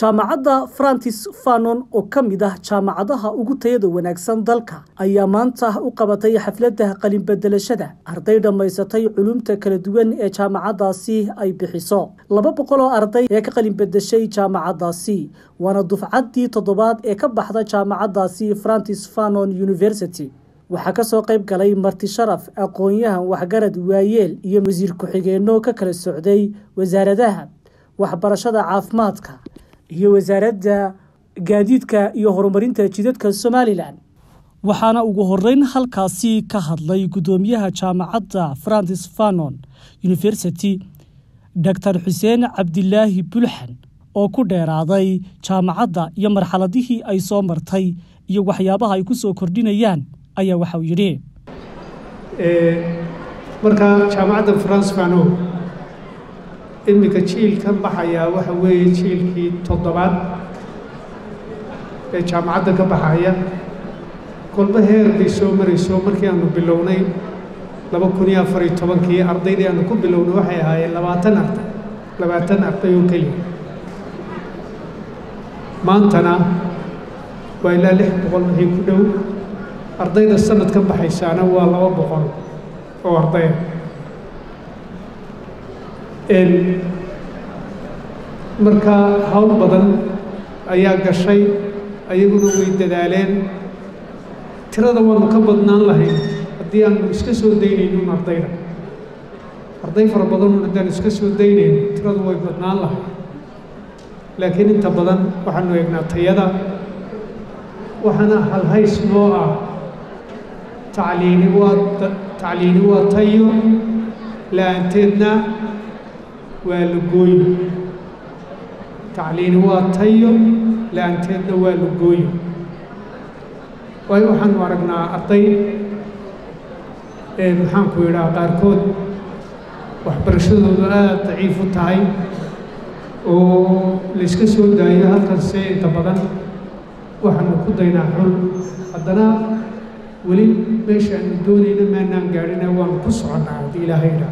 jaamacadda francis fanon oo ka mid ah jaamacadaha ugu tayada wanaagsan dalka ayaa maanta u qabatay xafladda qalinbedelashada arday dhammaysatay culumta kala duwan ee jaamacaddaasi ay bixiso laba boqol oo arday ee ka qalinbedeshay jaamacaddaasi waana dufcaddii toddobaad ee ka baxda jaamacaddaasi francis fanon university waxaa ka soo qayb galay marti sharaf aqoon-yahan waxgarad waayeel iyo wasiir ku-xigeenno ka kala socday wasaaradaha waxbarashada caafimaadka iyo wasaaradda gaadiidka iyo horumarinta jidadka somalilan waxaana ugu horeyn halkaasi ka hadlay guddoomiyaha jaamacadda francis fanon university doctor xuseen cabdilaahi bulxan oo ku dheeraaday jaamacadda iyo marxaladihii ay soo martay iyo waxyaabaha ay ku soo kordhinayaan ayaa waxauu yidhi marka jaamacadda france fano iminka jiilka baxayaa waxa weeye jiilkii toddobaad ee jaamacadda ka baxaya kolba heer bay soo marayso markii aanu bilownay laba kun iyo afar iyo tobankii ardaydii aanu ku bilownay waxay ahaayeen labaatan arday labaatan arday oo keliya maantana waa ilaa lix boqol wixii ku dhow ardayda sanad ka baxaysaana waa laba boqol oo ardaya marka hawl badan ayaa gashay ayaguna way dadaaleen tirada waanu ka badnaan lahayn haddii aanu iska soo daynaynin ardayda arday fara badanun haddaan iska soo daynayno tiradu way badnaan lahay laakiin inta badan waxaanu eegnaa tayada waxaana halhays noo ah tacliini waa tacliini waa tayo la-aanteedna waa la gooyo tacliini waa tayo la-aanteedna waa la gooyo waayo waxaanu aragnaa arday maxaanku yidhaha qaarkood waxbarashadoodu aada daciif u tahay oo layska soo daayo halkanse inta badan waxaanu ku daynaa xul haddana weli meesha aanu doonayna maanaan gaadhina waanu ku soconnaa haddii ilaahay idhaa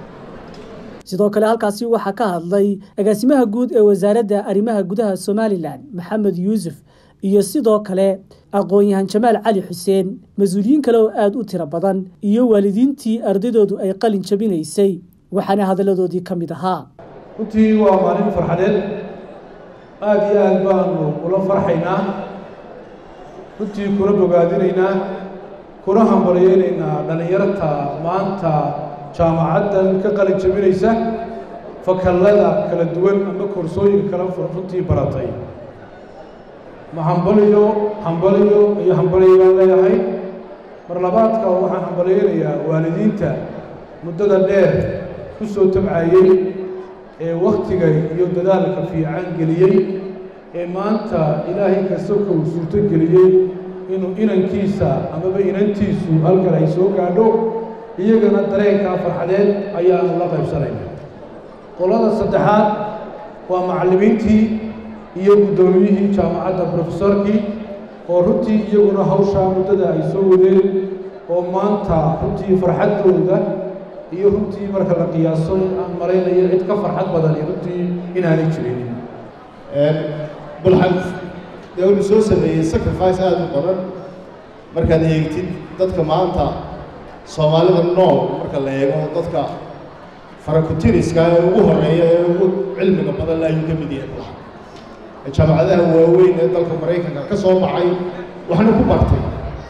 sidoo kale halkaasi waxaa ka hadlay agaasimaha guud ee wasaaradda arrimaha gudaha somalilan maxamed yuusuf iyo sidoo kale aqoon-yahan jamaal cali xuseen mas-uuliyiin kale oo aada u tiro badan iyo waalidiintii ardaydoodu ay qalin jabinaysay waxaana hadalladoodii ka mid ahaa runtii waa maalin farxadeed aada iyo aad baanu ula farxaynaa runtii kuna bogaadinaynaa kuna hambalyaynaynaa dhallinyarta maanta jaamacaddan ka qalin jabinaysa fakallada kala duwan ama koorsooyinka kala runtii baratay ma hambaliyo hambaliyo iyo hambaliyo baan leeyahay mar labaadka waxaan hambalyaynayaa waalidiinta muddada dheer ku soo tabcayey ee wakhtiga iyo dadaalka fiican geliyey ee maanta ilaahay kastaka uu suurto geliyey inuu inankiisa amaba inantiisu halkan ay soo gaadho iyagana dareenkaa farxadeed ayaanu la qaybsanayna qolada saddexaad waa macallimiintii iyo guddoomiyihii jaamacadda brofesorkii oo runtii iyaguna hawshaa muddada ay soo wadeen oo maanta runtii farxaddooda iyo runtii marka la qiyaaso aan malaynayo cid ka farxad badani runtii inaanay jirin bulxan dee unu soo sameeyey sacrifice aada u badan markaad eegtid dadka maanta soomaalida nool marka la eego dadka farakutiriska ee ugu horeeya ee ugu cilmiga badan la ayuu ka mid yahay bulxan jaamacadaha waaweyn ee dalka maraykanka ka soo baxay waxna ku bartay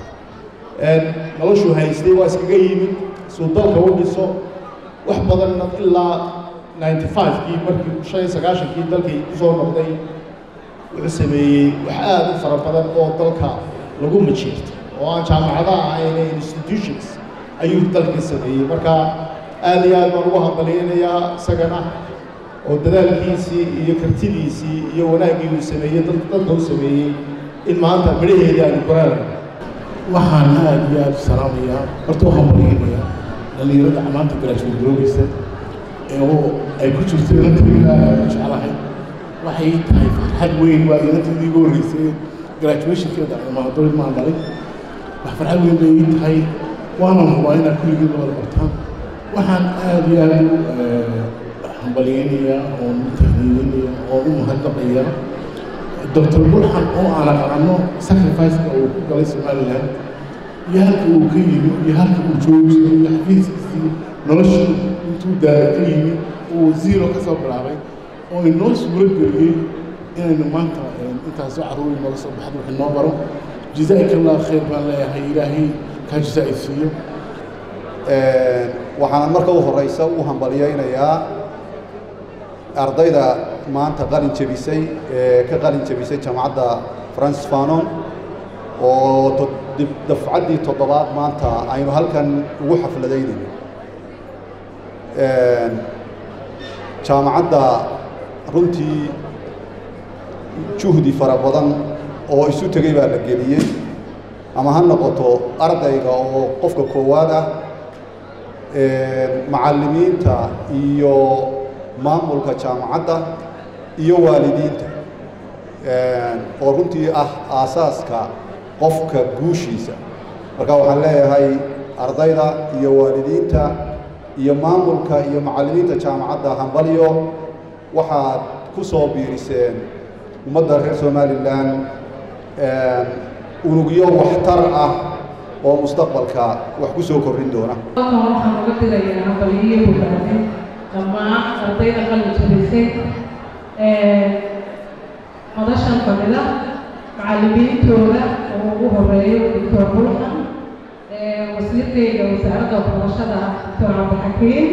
noloshuu haystay waa iskaga yimid suu dalka u dhiso wax badanna ilaa ninety five-kii markii shan iyo sagaashankii dalkii ku soo noqday wuxuu sameeyey wax aada u fara badan oo dalka lagu majiirtay oo aan jaamacadaha ahayn institutions ayuu dalka sameeyey marka aada iyo aad baan ugu hambalyaynayaa isagana oo dadaalkiisii iyo kartidiisii iyo wanaaggii uu sameeyey dadka u sameeyey in maanta midhaheedii aanu qoraalay waxaan aada iyo aada u salaamayaa horta waxaan baryaynayaa dhallinyarada maanta garaashuur garoogeysa ee ay ku jirto inantayda aada jeclahay waxay tahay farxad weyn waa inantaydii igu horreysay graduationkeeda maadooid maan dhalay wax farxad weyn bay ii tahay waanan hubaa inaad kulligeed wada bartaan waxaan aada iyo aada u hambalyaynayaa oon u tahniininaya oon u mahadnaqayaa doctor bulxan oo aan aqaano sacrifice-ka uu ku galay somaliland iyo halka uu ka yimi iyo halka uu joogi jiray iyo xafiiskiisii noloshii intuu daara ka yimi uu zero ka soo bilaabay oo inoo suuro geliyey inaynu maanta intaasoo carruur inooga soo baxdo wax inoo baro jazaa'ika allah khayr baan leeyahay ilaahay kaa jazaa'i siiyo waxaan marka u horeysa u hambalyaynayaa ardayda maanta qalin jebisay ee ka qalin jebisay jaamacadda francis fanon oo dafcaddii toddobaad maanta aynu halkan ugu xafladaynayno jaamacadda runtii juhdi fara badan oo isu tegey baa la geliyey ama ha noqoto ardayga oo qofka koowaad ah macallimiinta iyo maamulka jaamacadda iyo waalidiinta oo runtii ah aasaaska qofka guushiisa marka waxaan leeyahay ardayda iyo waalidiinta iyo maamulka iyo macallimiinta jaamacadda hambalyo waxaad ku soo biiriseen ummadda reer somalilan unugyo waxtar ah oo mustaqbalka wax ku soo korrin doona waxaan uga dirayaa hambaliyo bogaadin dhammaan ardayda qalin jabisay madashan fadhida macallimiintooda oo ugu horeeyo doctor bulxan wasiirkayga wasaaradda waxbarashada doctor cabdixakiim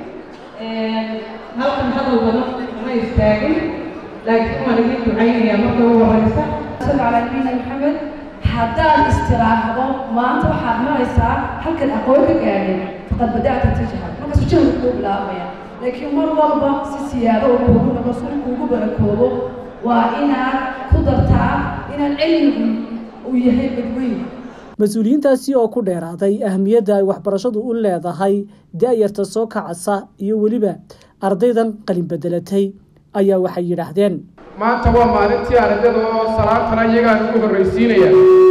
halkan hadal badan ma istaagin laakiin waan idin ducaynayaa marka ugu horeysa صلى على نبينا محمد haddaad istiraahdo maanta waxaad maraysaa halkan aqoon ka gaadhay faqad bada'ta tajhal markaasu jahli kuu bilaabmaya laakiin mar walba si siyaado oo kuugu noqo si kuugu barakoobo waa inaad ku dartaa inaad cilmigu uu yahay badweyn mas-uuliyiintaasi oo ku dheeraaday ahamiyadda ay waxbarashadu u leedahay da-yarta soo kacasa iyo weliba ardaydan qalin bedelatay ayaa waxay yidhaahdeen maanta waa maalintii ardayda oo salaantana iyagaan ugu horraysiinaya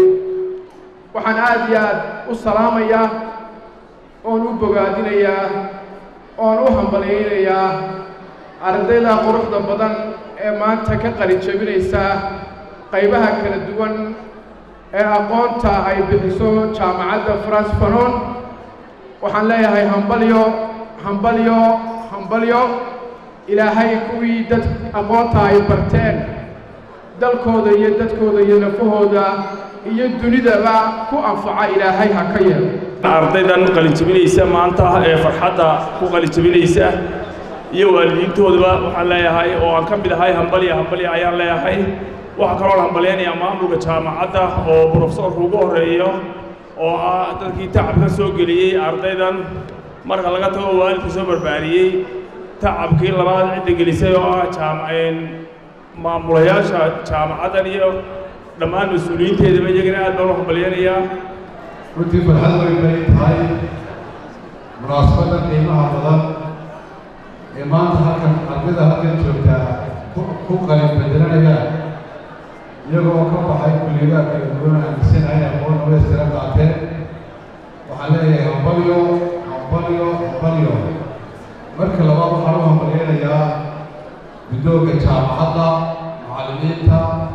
waxaan aada iyo aad u salaamayaa oon u bogaadinayaa oon u hambalyaynayaa ardayda quruxda badan ee maanta ka qalin jebinaysa qaybaha kala duwan ee aqoonta ay bixiso jaamacadda france fanon waxaan leeyahay hambalyo hambalyo hambalyo ilaahay kuwii dad aqoonta ay barteen dalkooda iyo dadkooda iyo nafahooda iyo dunidaba ku anfaca ilaahay ha ka yeelo ardaydan qalinjebinaysa maanta ee farxadda ku qalinjebinaysa iyo waalidiintoodaba waxaan leeyahay oo aan ka mid ahay hambalya hambalya ayaan leeyahay waxaa kaloo la hambalyaynayaa maamulka jaamacadda oo brofesorka ugu horreeyo oo ah dadkii tacabka soo geliyey ardaydan marka laga tago waalidka soo barbaariyey tacabkii labaad cidda gelisay oo ah jaamaceen maamulayaasha jaamacaddan iyo dhammaan mas-uuliyiinteedaba iyagana aad baan u hambalyaynayaa runtii farxad weyn bay tahay munaasabadda qiimaha badan ee maanta halkan ardayda halkan joogtaa ku qalin bedelanaya iyagoo ka baxay kulliyadaha kala duwan aaminsanahay aqoon dhamaystiran qaateen waxaan leeyahay hambalyo hambalyo hambalyo marka labaad waxaan u hambalyaynayaa guddoonka jaamacadda macallimiinta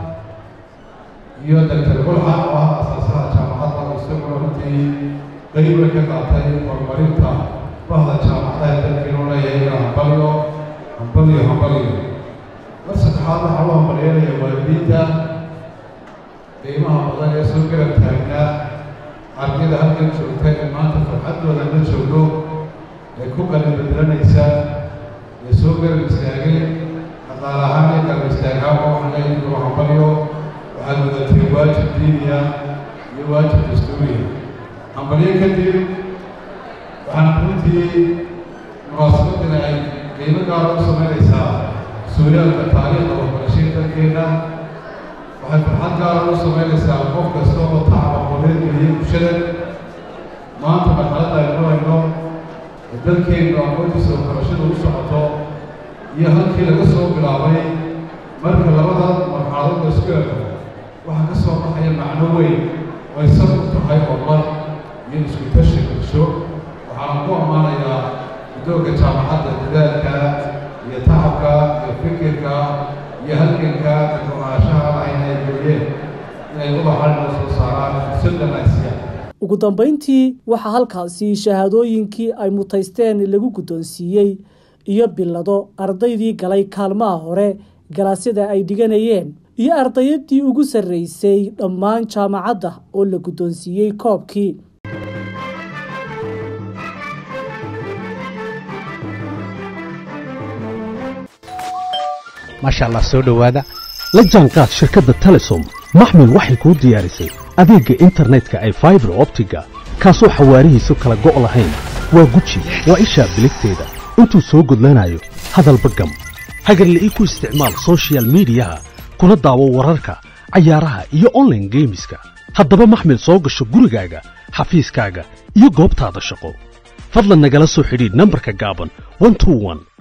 iyo doctor bulxan oo ah asaasaha jaamacadda oo isaguna runtii qayb weyn ka qaatay horumarinta bahda jaamacadaha dalkeenu leeyahay hambalyo hambalyo hambalyo mar saddexaad waxaan u hambalyaynayaa waalidiinta qiimaha badan ee soo garab taagnaa ardayda halkan joogta ee maanta farxaddooda la joogno ee ku qalin bedelanaysa ee soo garab istaagay dhaqaale ahaan iyo garab istaagaanba waxaan leeyahay inuu hambalyo waxaad wadatay waajib diiniya iyo waajib dastuuriya hambalyo kadib waxaan runtii munaasabadan ay qiimo gaara u samaynaysaa suuliyaalka taariikhda waxbarashada dalkeena waxay farxad gaara u samaynaysaa qof kasta oo tacab aqooneed geliyay bulshada maanta marxaladda aynu marayno ee dalkeennu aqoontiisa waxbarashada u socoto iyo halkii laga soo bilaabay marka labada marxaladood la isku ego waxaa ka soo baxaya macno weyn oo ay sab u tahay horumar iyo isku tashi bulsho waxaan ku ammaanayaa guddoonka jaamacadda dadaalka iyo tacabka iyo fikirka iyo halganka ka go-aanshaha lahayn noo soo saaraan fursada nasiya ugu dambayntii waxaa halkaasi shahaadooyinkii ay mutaysteen lagu guddoonsiiyey iyo bilado ardaydii galay kaalmaha hore galaasyada ay dhiganayeen iyo ardayadii ugu sarraysay dhammaan jaamacadda oo la guddoonsiiyey koobkii maasha allah soo dhowaada la jaanqaad shirkadda telesom maxmil waxay kuu diyaarisay adeegga internetka ay faibar optiga kaasoo xawaarihiisu kala go' lahayn waa guji waa ishaa biligteeda intuu soo gudlanayo hadalba gam hagarle ii ku isticmaal sochial midiyaha kuna daawo wararka cayaaraha iyo onlaine geemiska haddaba maxmil soo gasho gurigaaga xafiiskaaga iyo goobtaada shaqo fadlan nagala soo xidhiidh nambarka gaaban